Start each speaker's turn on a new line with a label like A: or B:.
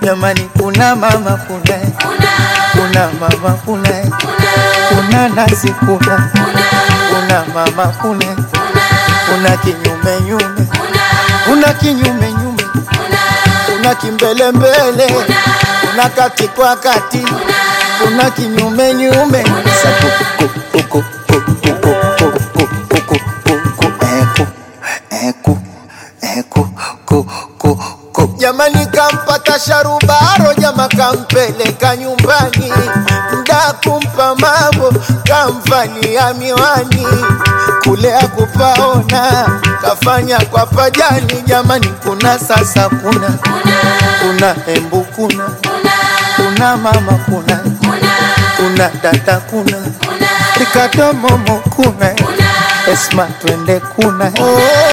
A: jamani, kuna mama kuna kuna mama kuna kuna nasi kuna kuna mama kuna kuna kinyume nyume kuna kinyume nyume kuna kimbele mbele kuna kati kwa kati kuna kinyume nyume Sa ku- ku- ku- ku- ku- ku- ku- ku- ku- ku- ku- ku- eh, ku- eh, ku- eh, ku- ku- ku- ku. jamani kampata sharubaro jama kampeleka nyumbani mda kumpa mambo kamvalia miwani kule akupaona kafanya kwa pajani jamani kuna sasa kuna kuna embu kuna kuna mama kuna kuna dada kuna rikadomomo kuna esma twende kuna oh.